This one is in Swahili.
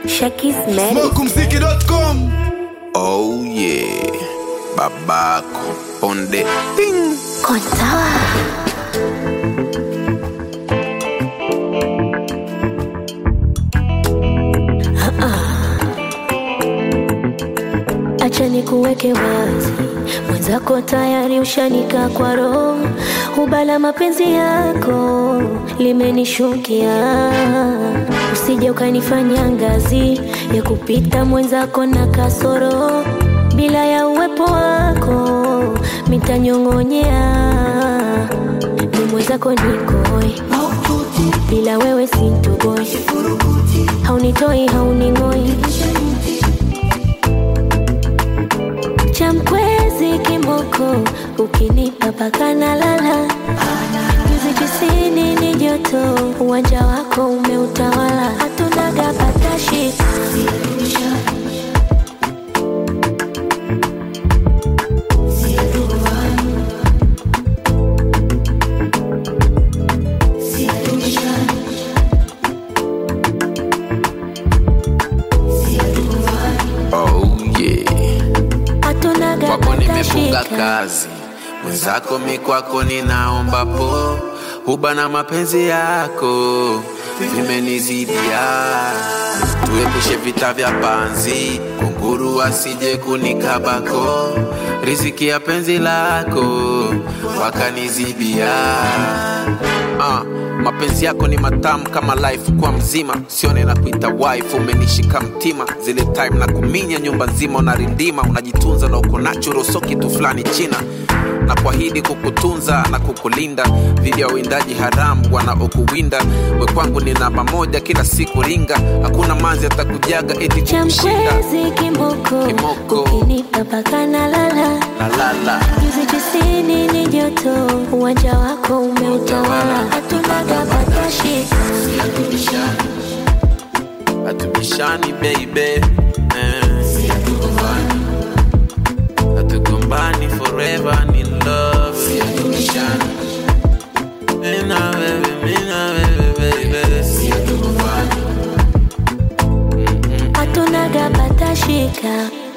Shakis Medic. Smokumziki.com Oh yeah, babako on the thing. Kontawa. Acha nikuweke wazi, mwenzako tayari ushanika kwa roho, ubala mapenzi yako limenishukia, usije ukanifanya ngazi ya kupita mwenzako na kasoro, bila ya uwepo wako mitanyong'onyea, ni mwenzako nikoi, bila wewe sintoboi, haunitoi hauning'oi cha mkwezi kimoko ukinipa paka na lala nyuzi tisini ni joto uwanja wako umeutawala hatunaga patashi Oh yeah, hatunaga kwako nimefunga patashika kazi, mwenzako mi kwako ninaomba po, huba na mapenzi yako vimenizidia, tuepushe vita vya panzi, kunguru asije kunikabako, riziki ya penzi lako wakanizibia Ah, mapenzi yako ni matamu kama life kwa mzima, sione na kuita wife, umenishika mtima zile time na kuminya nyumba nzima, unarindima unajitunza na uko natural, so kitu fulani china na kuahidi kukutunza na kukulinda dhidi ya uwindaji haramu wanaokuwinda. We kwangu ni namba moja, kila siku ringa, hakuna manzi atakujaga eti cha kukushinda. mkwezi kimoko Kimoko. ukinipa paka na lala La la la, nyuzi tisini ni joto uwanja wako umeutawala hatunaga patashika hatubishani baby, eh. hatugombani forever ni love, Mimi na wewe, mimi na wewe baby, hatunaga patashika